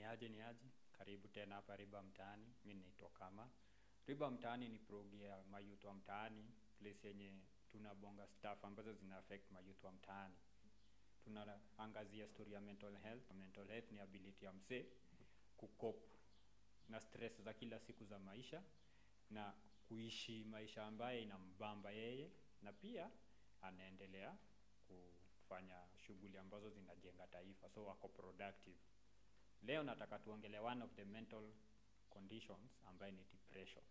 aje ni aje karibu tena hapa riba mtaani mi naitwa kama riba mtaani ni progi ya mayuth wa mtaani place yenye tunabonga staff ambazo zina affect mayuth wa mtaani tunaangazia story ya mental health mental health ni ability ya msee kukop na stress za kila siku za maisha na kuishi maisha ambaye inambamba yeye na pia anaendelea kufanya shughuli ambazo zinajenga taifa so wako productive leo nataka tuongele one of the mental conditions ambaye ni depression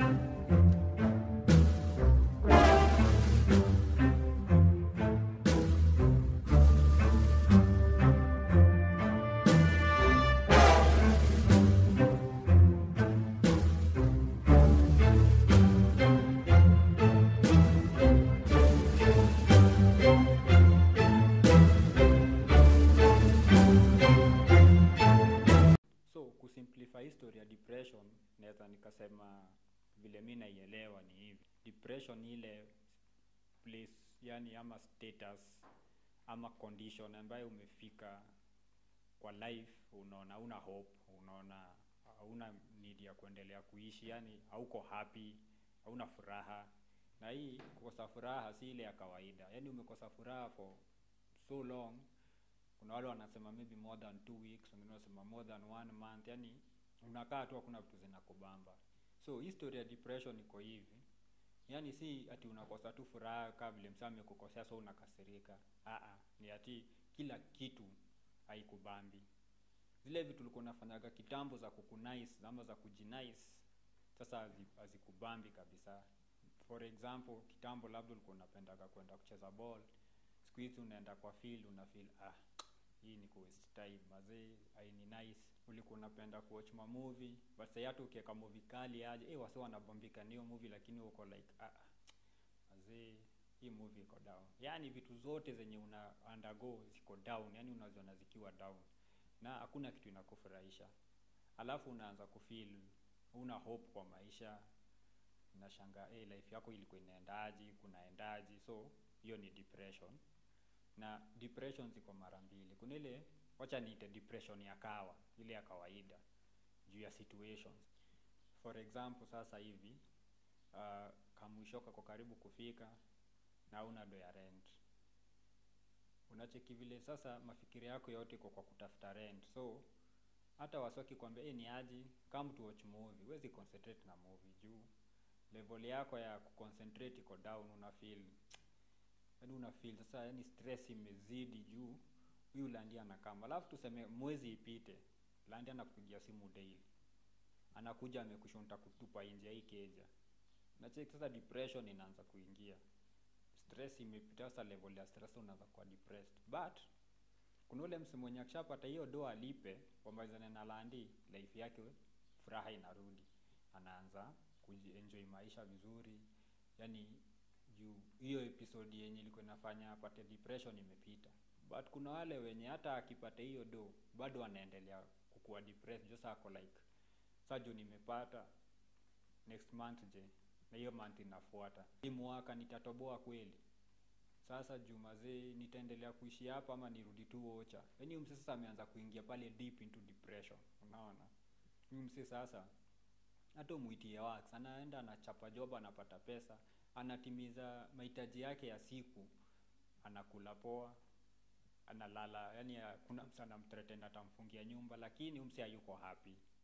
so kusimplify history ya depression naweza nikasema vile mi naielewa ni hivi depression ni ile place yani ama status ama condition ambayo umefika kwa life unaona una hope unaona hauna need ya kuendelea kuishi yani hauko happy hauna furaha na hii kukosa furaha si ile ya kawaida yani umekosa furaha for so long kuna wale wanasema maybe more than two weeks wengine wanasema more than one month yani unakaa tu hakuna vitu zinakubamba so history ya depression iko hivi yani si ati unakosa tu furaha kaa vile msaa amekukosea so unakasirika Aa, ni ati kila kitu haikubambi zile vitu ulikuwa unafanyaga kitambo za kukunice ama za kujinice sasa hazi- hazikubambi kabisa for example kitambo labda ulikuwa unapendaga kwenda kucheza ball siku hizi unaenda kwa field una feel ah hii ni ku waste time mazee aini nice ulikuwa unapenda kuwatch ma movie but sasa hata ukiweka movie kali aje eh wase wanabombika niyo movie lakini uko like ah ah, mazee hii movie iko down yani vitu zote zenye una undergo ziko down yani unaziona zikiwa down na hakuna kitu inakufurahisha alafu unaanza kufeel una hope kwa maisha unashanga eh life yako ilikuwa inaendaje kunaendaje so hiyo ni depression na depression ziko mara mbili kuna ile wacha niite depression ya kawa ile ya kawaida juu ya situations for example sasa hivi uh, kamwisho kako karibu kufika na una do ya rent unacheki vile sasa mafikiri yako yote iko kwa kutafuta rent so hata wasoki kwambia hey, ni aji come to watch movie huwezi concentrate na movie juu level yako ya kuconcentrate iko down una feel yani una feel sasa yani stress imezidi juu huyu landi anakama alafu tuseme mwezi ipite landi anakupigia simu daily anakuja amekushonta kutupa nje ya hii keja nacheki sasa depression inaanza kuingia stress imepita sasa level ya stress unaanza kuwa depressed but kuna ule msemo mwenye akishapata hiyo do alipe wamalizane na landi life yake furaha inarudi anaanza kuenjoy maisha vizuri yani juu hiyo episode yenye ilikuwa inafanya apate depression imepita but kuna wale wenye hata akipata hiyo do bado anaendelea kukuwa depressed just ako like sa juu nimepata next month je na hiyo month inafuata hii mwaka nitatoboa kweli sasa juu mazee nitaendelea kuishi hapa ama nirudi tu ocha yaani huyu msee sasa ameanza kuingia pale deep into depression unaona huyu msee sasa hata umwitie wax anaenda anachapa job anapata pesa anatimiza mahitaji yake ya siku anakula poa analala yani kuna msa anamthreaten atamfungia nyumba lakini umse hayuko happy